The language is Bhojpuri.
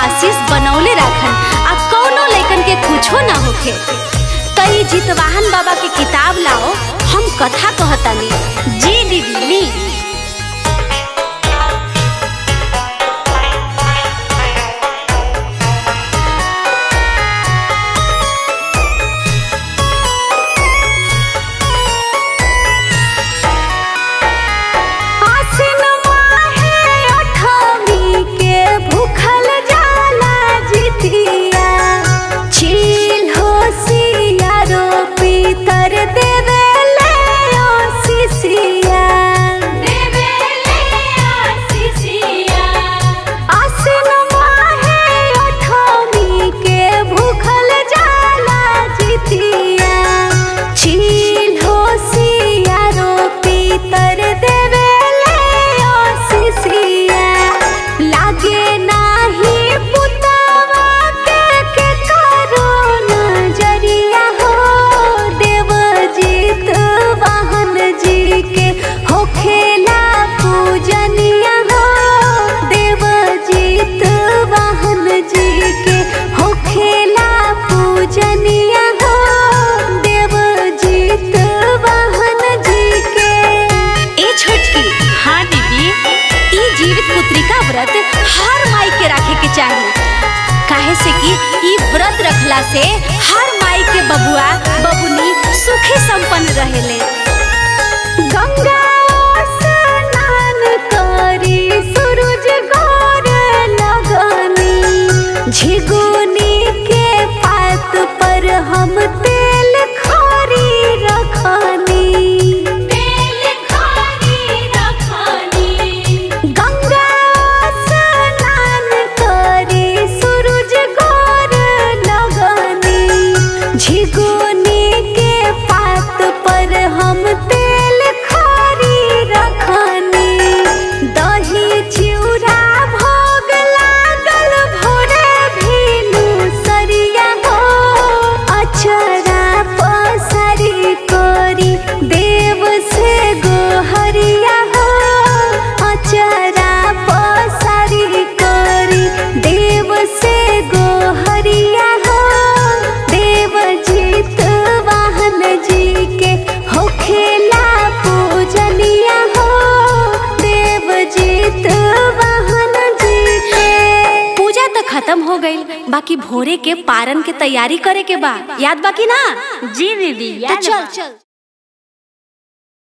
आशीष बनौले राखन आ कौनो लइकन के कुछो ना होखे तई जितवाहन बाबा के किताब लाओ हम कथा कहतानी जी दीदी ली आसिन माहे अठमी के भूखल जाला जितिया छील होसिया रो पीतर देवेले आशीषिया देवेले आशीषिया आसिन माहे अठमी के भूखल जाला जितिया छील होसिया रो पीतर देवेले आशीषिया लागे नाही पुतवा के के करो नजरिया हो देवजीत वाहन जी के होखेला पूजनिया हो देवजीत वाहन जी के होखेला पूजनिया हो देवजीत वाहन जी के ए छोटकी हाँ दीदी ई जीवित पुत्रिका व्रत हर माई के रखे के चाहिए काहे से कि ई व्रत रखला से हर माई के बबुआ बबुनी सुखी संपन्न रहेले गंगा स्नान करी सूरज गोर लगनी झिगुनी के पात पर हम तेल खरी रखनी तेल खरी रखनी गंगा स्नान करी सूरज गोर लगनी झिगुनी के पात पर हम तेल खरी रखनी दही चिउरा भोग लागल भोरे भीनु सरिया हो अचरा पसरी कोरी देव से गोहरिया हो अचरा पसरी कोरी देव से गोहरिया हो देव जीत वाहन जी के होखेला पूजनिया हो देव जीत वाहन जी के पूजा तो खत्म हो गई बाकी भोरे के पारन के तैयारी करे के बा याद बाकी ना जी दीदी तो याद चल बा। चल